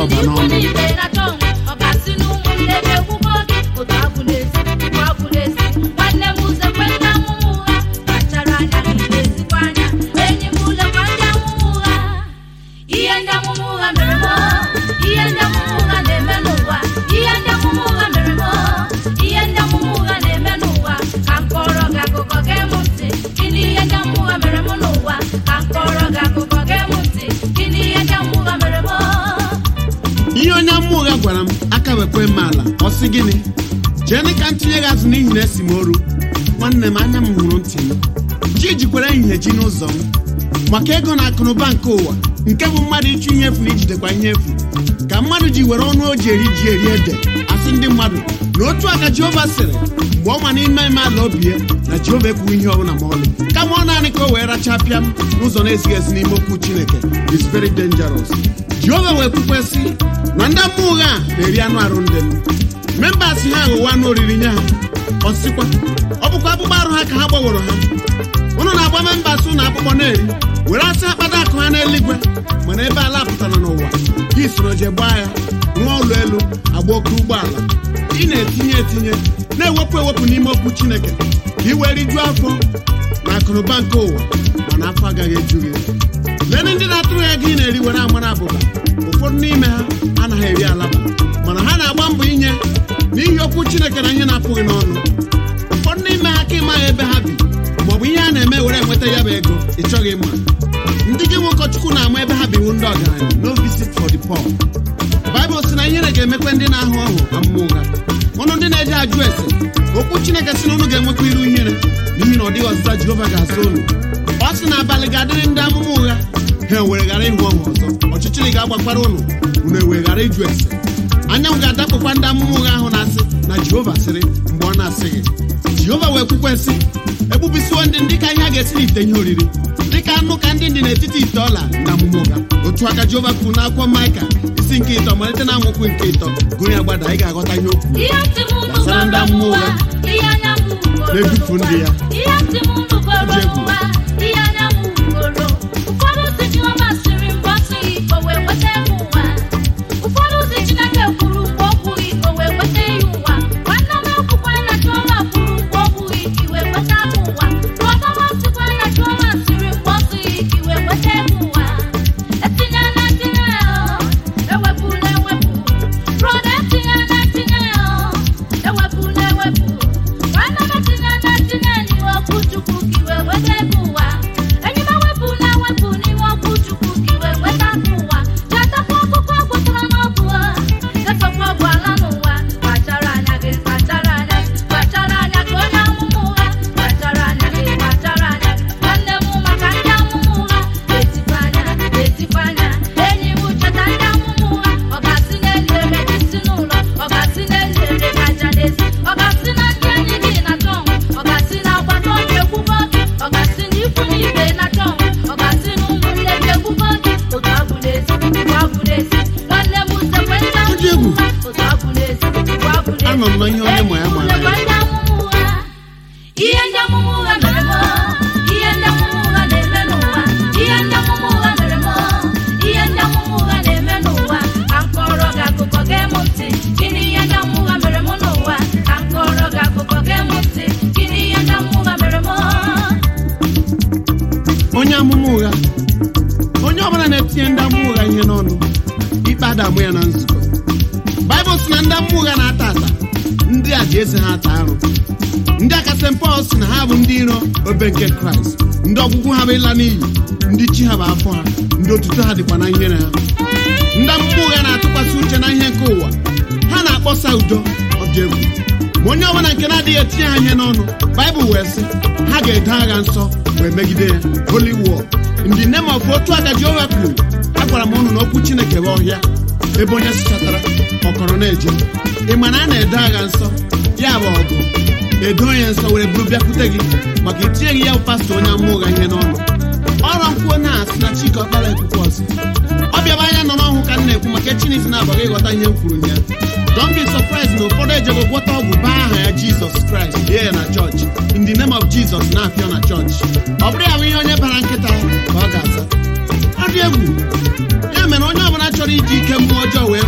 ọba n'ọnụ ibe na-achọ ọ ga-asị n'ụmụnne m ekwukwo gị otu agwụ na-esi bụ agwụ na-esi nwanne m ụzọ kwe ndị amụma ụgha kpachara anya na ị na-esikwa anya enyi m ụlekwa ndị amụma ụgha ihe ndị amụma ụgha mere m ihe ndị amụma ụgha na-eme n'ụwa ihe ndị amụma ụgha mere m ihe ndị amụma ụgha na-eme n'ụwa ka m kọrọ gị akụkọ gee m ntị gịnị ihe ndị amụma ụgha mere m n'ụwa ka m kọrọ gị akụkọ gee m ntị gịnị ihe ndị amụma ụgha mere m ihe onye mmụọ ụgha gwara m aka wekwe m ala ọ sị gịnị jee ka m tinye gị azụ n'ihi na esi m oru nwanne m anya m hụrụ ntị m chi jikwara ehihie ji n'ụzọ m maka ego na akụnụba nke ụwa nke bụ mmadụ ịchụ ihe efu na ijidekwa ihe efu ka mmadụ ji were ọnụ o ji eri ji eri ede asị ndị mmadụ na otu aka jehova sịrị mgbe ọ ma n'ime ime ala obi ya na jehova ekwughị ihe ọbụla ma ọlị kama ọ naanị ka o wee rachapịa m n'ụzọ na-ezighị ezi n'ime okwu chineke is very dangerous jehova wee kwukwesị na ndị mmụọ ụgha a na-eri anụ arụ ndị m membas ha aghụwa anụ oriri nye ha ọsịkwa ọ bụkwa akpụkpọ arụ ha ka ha gbaworo ha ụnụ na-agba membas ụnụ akpụkpọ na-eri were asị akpata akụ ha n'eluigwe mana ebe ala pụtara n'ụwa gị soro je gbaa ya rụọ ụlọ elu agba oke ụgbọala ị na-etinye etinye na-ewepụ ewepụ n'ime okwu chineke ka ị wee rijuo afọ na akụnụba nke ụwa mana afọ agaghị eju gị lee ndị na-atụrụ ya gị na-eri were amara abụba ụfọdụ n'ime ha anaghị eri alaba mana ha na-agba mbọ inye n'ihi okwu chineke na ihe na-apụghị n'ọnụ ụfọdụ n'ime ha ka ịmaghị ebe ha bi maọbụ ihe a na-eme were enweta ya bụ ego ị chọghị ịma ndị gị nwe ụkọchukwu na-ama ebe ha biwu ndị ọgaranya no visit for the poor baịbụl sị na ihere ga-emekwa ndị na-ahụ ọhụ amụma ụgha ụnụ ndị na-eje ajụ ese okwu chineke sị na ụnụ ga-enwekwa iru ihere n'ihi na ọ dịghị ọzịza jehova ga-asa ụnụ ọ sị na abalị ga-adịrị ndị amụma ụgha ha ewere ghara ịhụ ọhụ ọzọ ọchịchịrị ga-agbakwara ụnụ unu ewere ghara ịjụ ese anyanwụ ga-adakpụkwa ndị amụma ụgha ahụ na-asị na jehova sịrị mgbe ọ na-asịghị jehova wee kwukwesị egbubisiwo ndị ndị ka ihe a ga-esi n'ite ihe oriri dịka anụ ka ndị dị n'etiti ite ọla na amụma ụgha otu aka jehova kwuru n'akwụkwọ maịka isi nke ịtọ malite na amaokwu nke ịtọ gụrụ ya gbada ị ga-aghọta ihe okwu ihe ntị m unu Gbasara ndị amụma ụgha. ihe anya m hụgoro Na-edufu ndị ya. ihe ntị m unu goro Ji egwu. ụwa ihe anya m hụgoro ụfọdụ si Jehova sịrị mgbe ọ sịghị o wee weta m ụwa ụfọdụ si Chineke kwuru mgbe o kwughị o wee weta ya ụwa nwanne m ekwukwa na Jehova kwuru mgbe o kwughị i wee weta m ụwa brọda m sịkwa na Jehova sịrị mgbe ọ sịghị i wee weta m ụwa etinye na tinye ewepụ na ewepụ brọda etinye na tinye ewepụ na ewepụ nwanne m etinye na tinye n'iwe okwu Chukwu ka iwe weta ebe ụwa enyi m ewepụ na ewepụ n'ime okwu Chukwu ka iwe weta ebe ụwa chetakwa ọkụkọ gwụtara n'ọgwụ efekwa ọgwụ ala n'ụwa kpachara anya gị kpachara anya gị kpachara anya gị onye amụma ụgha kpachara anya gị kpachara anya gị nwanne m maka ndị amụma ụgha etikwa anya etikwa anya enyi m cheta ndị amụma ụgha ọ ga-asị n'elu ere gị si n'ụlọ ọ ga-asị n'elu ere gị aja n'ezi ọ ga-asị na ndị enyi gị na-achọ ọnwụ ọ ga-asị na agbata obi ekwugo gị ọ ga-asị na ikwu na ibe na-achọ ọnwụ ọ ga-asị na ụmụnne gị ekwugo gị otu abụ n'ezi bụ abụ n'ezi nwanne m sekwe ndị Ụdị egwu. amụma ụgha otu abụ n'ezi bụ abụ n'ezi Anọ m na ihe onye ma ya mara ya. Enyi m lekwa ndị amụma ụgha ihe ndị amụma ụgha mere m ihe ndị amụma ụgha na-eme n'ụwa ihe ndị amụma ụgha mere m ihe ndị amụma ụgha na-eme n'ụwa ka m kọrọ gị akụkọ gee m ntị gịnị ihe ndị amụma ụgha mere m n'ụwa ka m kọrọ gị akụkọ gee m ntị gịnị ihe ndị amụma ụgha mere m onye amụma ụgha onye ọbụla na-etinye ndị amụma ụgha ihe n'ọnụ ikpe adamụ ya na nzukọ baịbụl sị na ndị amụma ụgha na-ata ata ndị a ji eze ha ata arụ ndị aka St. Paul sị na ha bụ ndị iro obe nke kraịst ndị ọgwụgwụ ha bụ ịla n'iyi ndị chi ha bụ afọ ha ndị otuto ha dịkwa na ihere ha ndị amụma ụgha na-atụkwasị uche na ihe nke ụwa ha na-akpọsa udo ọ dị egwu ma onye ọbụla nke na-adịghị etinye ha ihe n'ọnụ baịbụl wee sị ha ga-edo agha nsọ wee megide ya holy war in the name of otu aka jehova kwuru agwara m ụnụ na okwu chineke bụ ọhịa ebe onye sichatara ọkọrọ na-eje ị ma na a na-edo agha nsọ ya bụ ọgụ edo onye nsọ were buru bịakwute gị maka itinyeghị ya bụ pastọ onye amụma ụgha ihe n'ọnụ ọrụ nkwuo na-asị na chike ọkpara ekwukwe ọsị ọ bịaba anya nọ n'ọhụ ka m na-ekwu maka chineke na-abaghị ịghọta ihe m kwuru ya don't be surprised na ụfọdụ ejego gwọta ọgwụ baa aha ya jizọs kraịst bie ya na chọọchị in the name of jizọs na-apịọ na chọọchị ọ bụrụ ya bụ ihe onye bara nkịta ka ọ ga-aza ọ dị egwu ya mere onye ọbụla chọrọ iji ike mmụọ ọjọọ wee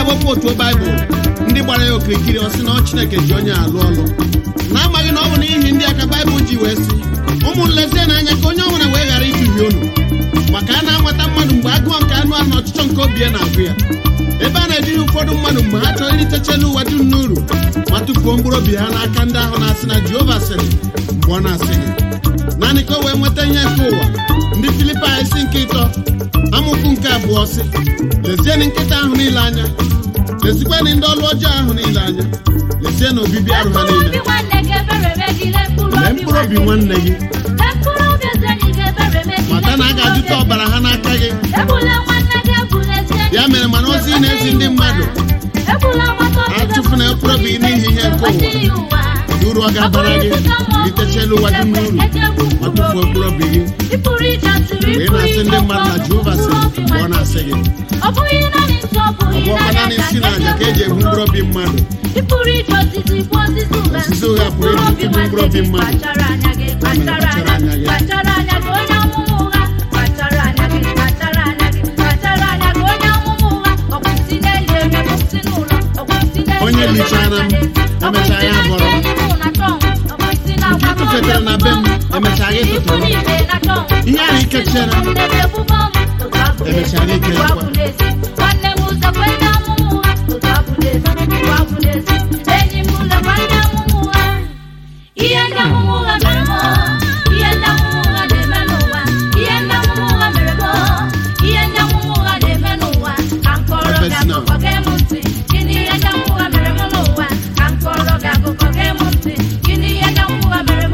na-ewepụ otu baịbụl ndị gbara ya okirikiri ọ sị na ọ chineke ji onye alụ ọlụ na-amaghị na ọ bụ n'ihi ndị aka baịbụl ji wee sị ụmụ nlezie n'anya ka onye ọbụla wee ghara iduhie unu maka a na-anwata mmadụ mgbe agụọ nke anụ ahụ na ọchịchọ nke obi ya na-agụ ya ebe a na-eduhie ụfọdụ mmadụ mgbe ha chọrọ iritechela ụwa dum n'uru ma tụfuo mkpụrụ obi ha n'aka ndị ahụ na-asị na jehova sịrị mgbe ọ na-asịghị naanị ka o wee nweta ihe nke ụwa ndị filipai isi nke ịtọ amụkwu nke abụọ sị lezienụ nkịta ahụ niile anya lezikwanụ ndị ọlụ ọjọọ ahụ niile anya lezienụ obibi arụ ha Mkpụrụ niile obi nwanne gị ebere megide mkpụrụ lee obi mkpụrụ obi nwanne gị Lee mkpụrụ obi ezi enyi gị ebere megide mata na a ga-ajụta mkpụrụ obi ọbara ha n'aka gị Egbula nwanne gị egbula ezi enyi ya mere mana ozi ị na-ezi ndị mmadụ Egbula nwata obi gị Atụfuna mkpụrụ obi gị n'ihi ihe nke ụwa. N'ihi ụwa. uru ọ ga-abara gị litechela ụwa dum n'uru ma tụfuo mkpụrụ obi gị Ị pụrụ ije asịrị, mgbe ị ị pụrụ na-asị ije ndị mmadụ na ọkụ, jehova sịrị mkpụrụ obi mgbe ọ na-asị gị Ọ bụghị naanị nsọ, ọ ọ bụghị bụ ọkwa naanị nsị na aja ka eji egbu mkpụrụ obi mmadụ Ị pụrụ ije osisi gbuo osisi ụgha. Osisi ụgha pụrụ iji tụgbu mkpụrụ obi mmadụ. Kpachara anya gị, kpachara Kpachara anya anya gị, gị. kpachara anya gị, onye amụma ụgha. Kpachara anya gị, kpachara anya gị, kpachara anya gị, onye amụma ụgha. Ọ bụ nsị n'elu ebe, ọ bụ nsị n'ụlọ, ọ bụ nsị n'elu Onye ebe lichara m, ọ bụ emechaa nsị ya na bọrọ. nke enyi mụ na tọm, ọ bụ nsị na Nke agwa m tụfetere na be m, ọ bụ emechaa gị nsị ikwu tụtụrụ. niile na tọm. Ihe ahụ ike chere m, Ebe ebubo m, otu abụ n'ezi, Emechaa gị ike otu ekwe. abụ n'ezi. Nwanne m ụzọ kwe ndị amụma ụgha, otu abụ n'ezi, otu abụ n'ezi. Enyi m lekwa ndị amụma ụgha. Ihe ndị amụma ụgha mere m, ihe ndị amụma ụgha na-eme n'ụwa, ihe ndị amụma ụgha mere m, ihe ndị amụma ụgha na-eme n'ụwa. Ka m kọọrọ gị Professor now. akụkọ gee m ntị. Gịnị ihe ndị amụma ụgha mere m n'ụwa? Ka m kọọrọ gị akụkọ gee m ntị. Gịnị ihe ndị amụma ụgha mere m?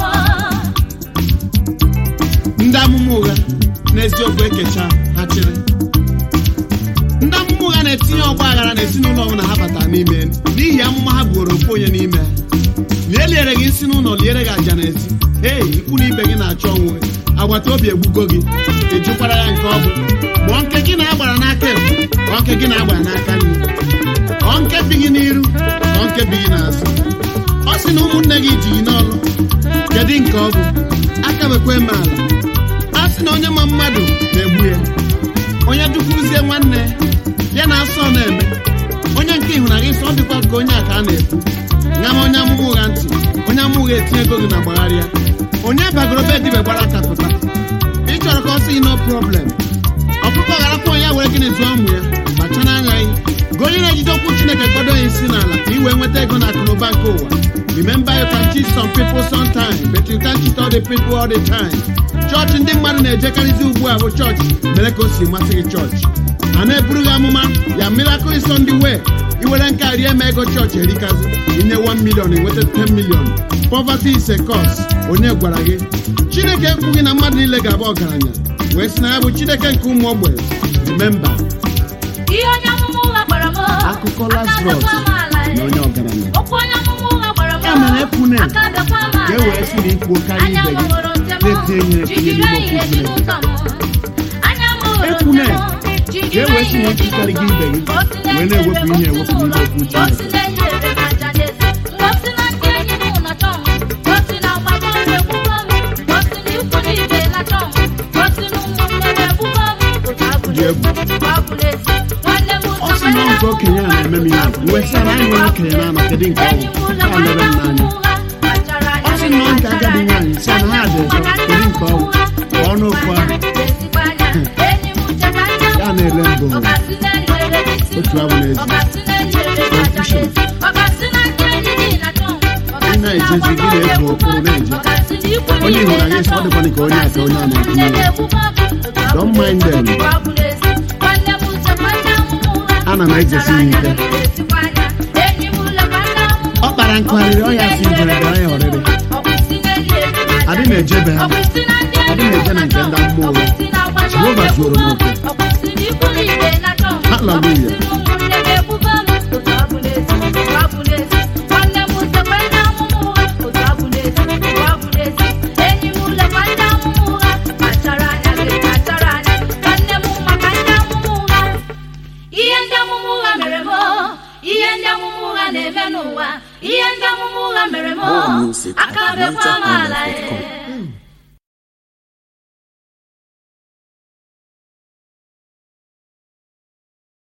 ndị amụma ụgha n'eziokwu ekecha ha chịrị ndị amụma ụgha na-etinye ọgba aghara n'ezinụlọ ọbụla ha batara n'ime n'ihi amụma ha buoro ofu onye n'ime lie eliere gị isi n'ụlọ liere gị aja n'ezi hei ikwu na ibe gị na-achọ onwe agbata obi egbugo gị ejukwara ya nke ọ bụ mụọ nke gị na-agbara n'aka ekpe ọ nke gị na-agbara n'aka nri ọ nke bi gị n'iru ọ nke bi gị n'azụ ọ sị na ụmụnne gị ji gị n'ọlụ kedu nke ọ bụ aka bekwe m ala a sị na onye ma mmadụ na-egbu ya onye dukwuzie nwanne ya na asọ na-eme onye nke ịhụnanya isi ọ dịkwa ka onye a ka a na-ekwu nyama onye amụma ụgha ntị onye amụma ụgha etinye ego gị na gbagharịa onye bagoro be dibe gbara aka pụta ị chọrọ ka ọ sị no problem ọkụkọ gharakwa onye were gịnị zụọ ụmụ ya kpachara anya gị gị onye na-ejide okwu chineke gbado ya isi n'ala ka ị wee nweta ego na akụnụba nke ụwa remember you can cheat some people sometime but you can't cheat all the people all the time chọọchị ndị mmadụ na-ejekarịzi ugbu a bụ chọọchị mere ka o si masị gị chọọchị a na-eburu gị amụma ya miracle is on the way iwere nke a rie ma ego chọọchị erikazi inye 1 million enweta 10 million poverty is a cause onye gwara gị chineke ekwughị na mmadụ niile ga-abụ ọgaranya wee sị na ya bụ chineke nke ụmụ ogbenye remember Ihe onye amụma ụgha gwara m. Akụkọ aka Lazarus adakwa m ala na onye ọgaranya Okwu onye amụma ụgha gwara m. Ya mere ekwune. aka adakwa m ala ka e wee sị na ikwuo karịa Anya ibe m gị hụrụ ntem, na-etinye ihe jigide n'ime okwu ihe si Chineke n'ụzọ m. Anya m hụrụ Ekwune. ntem, ka jigide e wee sị na ihe si ikwukarị gị n'ụzọ ibe m. gị Ka o si wee na-enye na-ewepụ ihe ebe ewepụ n'ime okwu ka o si Chineke na-enye ebe m aja n'ezi. Ka o si na ndị enyi m na-achọ m. Ka o si na agbata obi ekwugo m. Ka o si na ikwu na ibe na-achọ m. Ka o si na ụmụnne m ekwugo m. Otu abụ Dị egwu. n'ezi, otu abụ n'ezi. Nwanne m ọ sị na ọ nke okenye a na-eme m ihe wee sị na anyị nwere okenye na-ama kedu nke ọ bụ ya mere m n'anya ọ sị na ọ nke agadi nwaanyị sị na ha dị ụzọ kedu nke ọ bụ pụọ n'okwu ahụ ya na-ele mbụ otu abụ n'ezi Confusion. Ị na-ejezi gị na-ebu okpuru na-eje onye hụrụ anyị sị ọ dịkwana ka onye a ka onye a na-etinye ya Don't mind them. Ana m ejesi ya ike. ọ kpara nkụgharịrị ọ ya si njerebe ọ ya ọrịrị adị m ejebe ha adị m eje na nke ndị mmụọ ụgha Jehova zuoro m oke Hallelujah. ihe ndị amụma ụgha mere m ihe ndị amụma ụgha na-eme n'ụwa ihe ndị amụma ụgha mere m More music at aka bekwa m ala NigerIsland.com. e